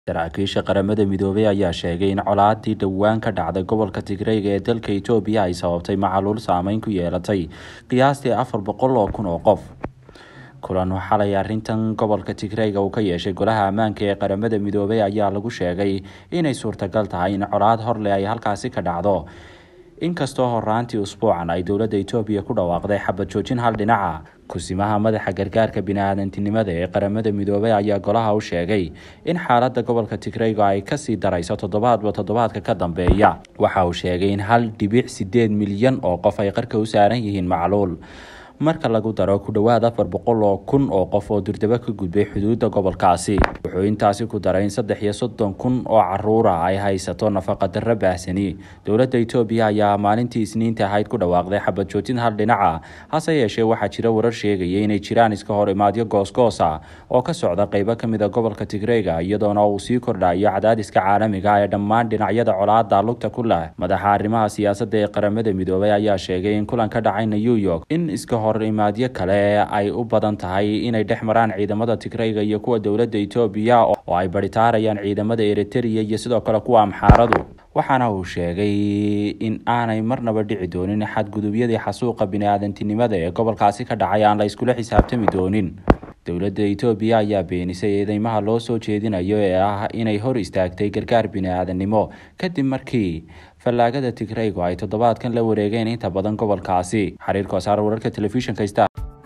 saraakiisha qaramada midoobay ayaa sheegay in colaadii dhowaan ka dhacday gobolka tigreyga ee dalka itoobiya ay sababtay macaluul saameyn ku yeelatay qiyaastii afar boqol oo kun oo qof kulan xalay arrintan gobolka tigreyga uu ka yeeshay golaha ammaanka ee qaramada midoobay ayaa lagu sheegay inay suurtagal tahay in colaad horleh ay halkaasi ka dhacdo inkastoo horaantii usbuucan ay dowladda itoobiya ku dhawaaqday xabad joojin hal dhinaca kusimaha madaxa gargaarka bini-aadantinimada ee qaramada midoobay ayaa golaha u sheegay in xaalada gobolka tigreyga ay kasii darayso toddobaadba toddobaadka ka dambeeya waxa uu sheegay in hal dhibic sideed milyan oo qof ay qarka u saaran yihiin macluul marka lagu daro ku dhowaad afar boqol oo kun oo qof oo durdaba ka gudbay xuduudda gobolkaasi wuxuu intaasi ku daray in saddex iyo soddon kun oo caruura ay haysato nafaqa darro baahsani dowladda itoobiya ayaa maalintii isniinta ahayd ku dhawaaqday xabad joojin hal dhinaca hase yeeshee waxaa jira warar sheegaya inay jiraan iska hor imaadyo goosgoosa oo ka socda qeybo kamid a gobolka tigreyga iyadoona uu sii kordhayo cadaadiska caalamiga ee dhammaan dhinacyada colaada lugta ku leh madaxa arrimaha siyaasadda ee qaramada midoobay ayaa sheegay in kulan ka dhacay new york in iska imaadyo kale ay u badan tahay inay dhex maraan ciidamada tigreyga iyo kuwa dowladda itoobiya oo ay baritaarayaan ciidamada eritereya iyo sidoo kale kuwa amxaaradu waxaana uu sheegay in aanay marnaba dhici doonin xadgudubyadii xasuuqa bini-aadantinimada ee gobolkaasi ka dhacay aan la iskula xisaabtami doonin dowladda itoobiya ayaa beenisay eedeymaha loo soo jeedinayo ee ah inay hor istaagtay gargaar bini-aadanimo kadib markii fallaagada tigreygu ay toddobaadkan la wareegeen inta badan gobolkaasi xiriirka wasaar wararka telefishinka star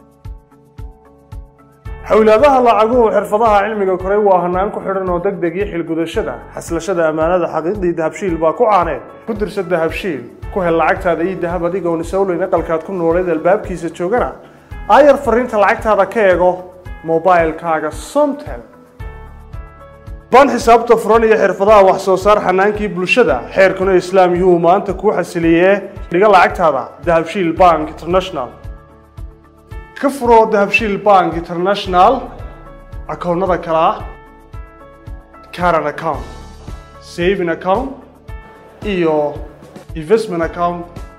xowlaadaha lacaguhu xirfadaha cilmiga koray waa hanaan ku xidhan oo deg deg iyo xilgudashada xaslashada ammaanada xaqiiqdii dahabshiil baa ku caaneed ku dirsa dahabshiil ku hel lacagtaada iyo dahab adigoon isowleyn aqalkaad ku nooleed albaabkiisa joogana aayar fariinta lacagtaada ka eego mobilkaaga somtel baan xisaabta furan iyo xirfadaha wax soo saar xanaankii bulshada xeerkuna islaam yuhuu maanta kuu xasiliyee dhiga lacagtaada dahabshiil bank international ka furo dahabshiil bank international akoonnada kale ah caran account saving account iyo investment account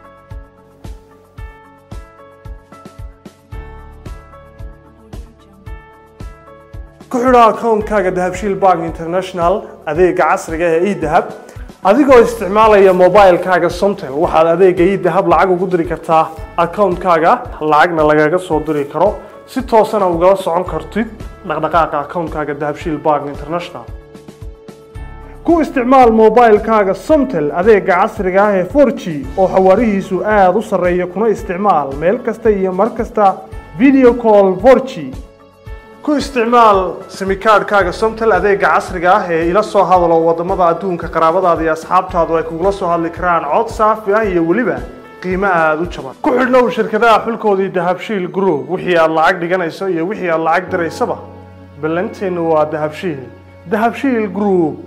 ku xidho akoonkaaga dahabshiil bank international adeega casriga ee edahab adigoo isticmaalaya mobilkaaga somtel waxaad adeega edahab lacag ugu diri kartaa akoonkaaga lacagna lagaga soo diri karo si toosana ugala socon kartid dhaqdhaqaaqa akoonkaaga dahabshiil bank international ku isticmaal mobilkaaga somtel adeega casriga ah ee for g oo xawaarihiisu aada u sarreeya kuna isticmaal meel kasta iyo mar kasta video call for g ku isticmaal simikaadhkaaga somtel adeega casriga ah ee ila soo hadalo wadamada adduunka qaraabadaada iyo asxaabtaadu ay kugula soo hadli karaan cod saafi ah iyo weliba qiimo aada u jaban ku xidhnow shirkadaha xulkoodii dahabshiil group wixii aad lacag dhiganayso iyo wixii aad lacag diraysaba ballanteennu waa dahabshiil dahabshiil group